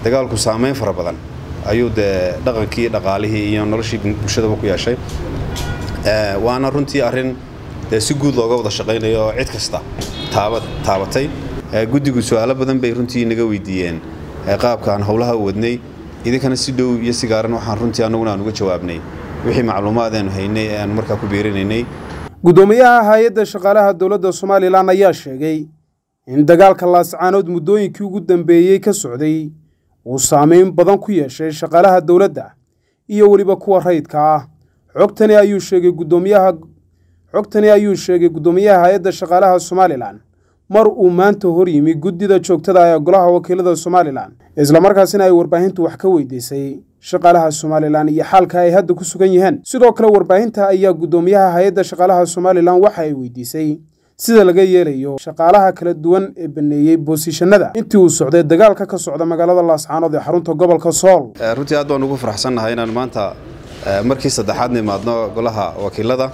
dagaalku saameyn fara badan ayuu dee dhaqankii dhaqaalihii iyo noloshii bulshadaba ku yeeshay waana runtii arrin dee si guud looga wada shaqaynayo oo cid kasta taabatay guddigu su-aalo badan bay runtii naga weydiiyeen qaabka aan howlaha u wadnay idinkana si dhow iyo si gaaran waxaan runtii annaguna aan uga jawaabnay wixii macluumaad aanu haynay ee aanu markaa ku beerinaynay guddoomiyaha hay-adda shaqaalaha dowladda somalilan ayaa sheegay in dagaalka laascaanood muddooyinkii ugu dambeeyey ka socday uu saameyn badan ku yeeshay shaqaalaha dowladda iyo weliba kuwa rayidka ah xogtani ayuu sheegay guddoomiyaha xogtani ayuu sheegay guddoomiyaha hay-adda shaqaalaha somalilan mar uu maanta hor yimi guddida joogtada ee golaha wakiilada somalilan islamarkaasina ay warbaahintu wax ka weydiisay shaqaalaha somalilan iyo xaalka ay hadda ku sugan yihiin sidoo kale warbaahinta ayaa guddoomiyaha hay-adda shaqaalaha somalilan waxa ay weydiisay sida laga yeelayo shaqaalaha kala duwan ee baneeyey boosishanada intii uu socday dagaalka ka socda magaalada laascaanood ee xarunta gobolka sool runtii aad baan ugu faraxsannahay inaan maanta markii saddexaad nimaadno golaha wakiilada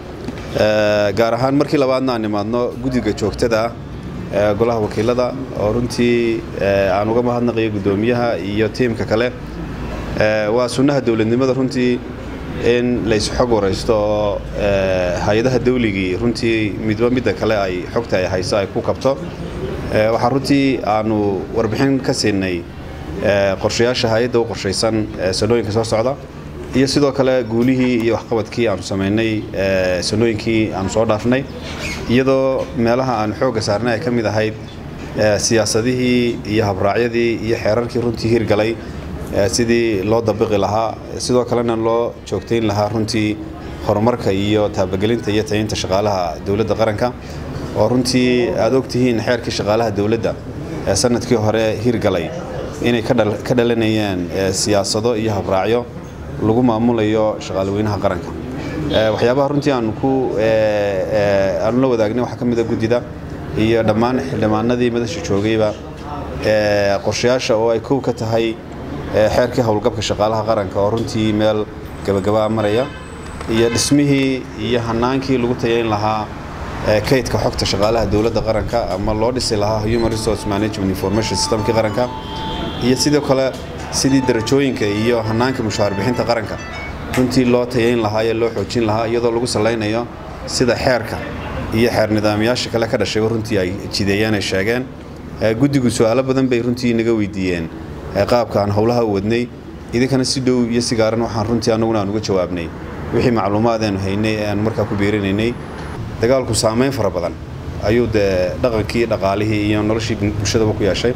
gaar ahaan markii labaadna aan nimaadno guddiga joogtada ee golaha wakiilada oo runtii aan uga mahadnaqayo guddoomiyaha iyo tiimka kale waa sunnaha dowladnimada runtii in laysxog waraysto oo hay-adaha dawligii runtii midba midda kale ay xogta ay hayso ay ku kabto waxaa runtii aanu warbixin ka siinay qorshayaasha hay-adda u qorshaysan sanooyinka soo socda iyo sidoo kale guulihii iyo waxqabadkii aanu samaynay sanooyinkii aanu soo dhaafnay iyadoo meelaha aanu xoogga saarnay ay ka mid ahayd siyaasadihii iyo habraacyadii iyo xeerarkii runtii hirgalay sidii loo dabiqi lahaa sidoo kalena loo joogtayn lahaa runtii horumarka iyo taabagelinta iyo tayinta shaqaalaha dowladda qaranka oo runtii aad ogtihiin xeerkii shaqaalaha dowladda ee sanadkii hore hirgalay inay ka dhalanayaan siyaasado iyo habraacyo lagu maamulayo shaqaalaweynaha qaranka waxyaabaha runtii aanu ku aanu la wadaagnay waxaa ka mid a guddida iyo dhammaan xildhibaanadii madasha joogayba qorshayaasha oo ay kow ka tahay xeerkii howlgabka shaqaalaha qaranka oo runtii meel gabagabaa maraya iyo dhismihii iyo hanaankii lagu tayayn lahaa kaydka xogta shaqaalaha dowladda qaranka ama loo dhisi lahaa human resource management information systemkii qaranka iyo sidoo kale sidii darajooyinka iyo hanaanka mushaar bixinta qaranka runtii loo tayayn lahaa ee loo xoojin lahaa iyadoo lagu salaynayo sida xeerka iyo xeer nidaamyaasha kale ka dhashayba runtii ay jideeyeen ay sheegeen guddigu su-aalo badan bay runtii naga weydiiyeen qaabka aan howlaha u wadnay idinkana si dhow iyo si gaaran waxaan runtii annaguna aan uga jawaabnay wixii macluumaad aanu haynay ee aanu markaa ku beerinaynay dagaalku saameyn fara badan ayuu dee dhaqankii dhaqaalihii iyo noloshii bulshadaba ku yeeshay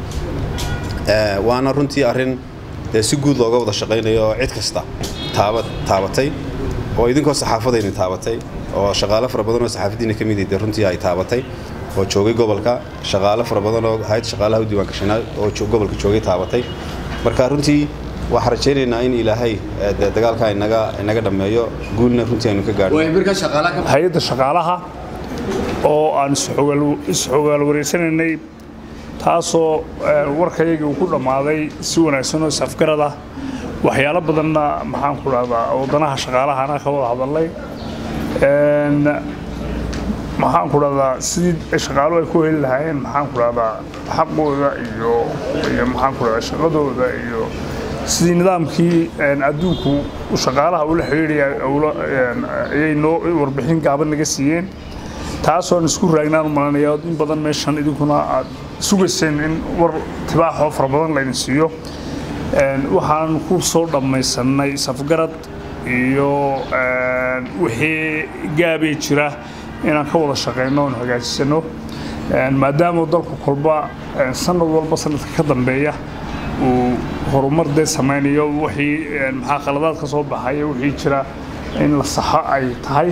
waana runtii arrin dee si guud looga wada shaqaynayo oo cid kasta taabatay oo idinkoo saxaafadayni taabatay oo shaqaale fara badan oo saxaafadiina ka mid dee runtii ay taabatay oo joogay gobolka shaqaale fara badan oo hayad shaqaalaha u diiwaangashanaa oo gobolka joogay taabatay marka runtii waxaan rajaynaynaa in ilaahay dagaalka inaga dhammeeyo guulna runtii aynu ka gaadho hay-adda shaqaalaha oo aan isxogaal wareysanaynay taasoo warkayagii uu ku dhammaaday si wanaagsan oo isafgarad ah waxyaalo badanna maxaan ku dhahdaa wadanaha shaqaalahana ka wada hadalnay maxaan ku dhahdaa sidii shaqaaluhu ay ku heli lahaayeen maxaan ku dhahdaa xaqooda iyo iyo maxaan ku dhahdaa shaqadooda iyo sidii nidaamkii adduunku shaqaalaha ula xidhiidhaya ayay noo warbixin gaaban naga siiyeen taasoon isku raagnaan u malanaya in badan meeshan idinkuna aad sugayseen in war tibaaxoo fara badan laydin siiyo waxaan ku soo dhammaysanay safgarad iyo wixii gaabay jira inaan ka wada shaqayno oon hagaajisano maadaama dalku kolba sanad walba sanadka ka dambeeya uu horumar dee samaynayo wixii maxaa khaladaad ka soo baxaya wixii jira in la saxo ay tahay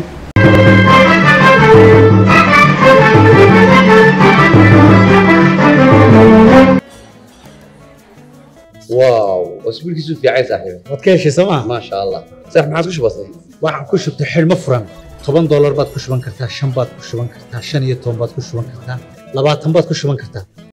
واو اسبوعك في عايز صاحبي waad ka heshay sooma ما شاء الله صح ما عاد كش بسيط waxaan ku shubtay xidhmo furan toban doolar baad ku shuban kartaa shan baad ku shuban kartaa shan iyo toban baad ku shuban kartaa labaatan baad ku shuban kartaa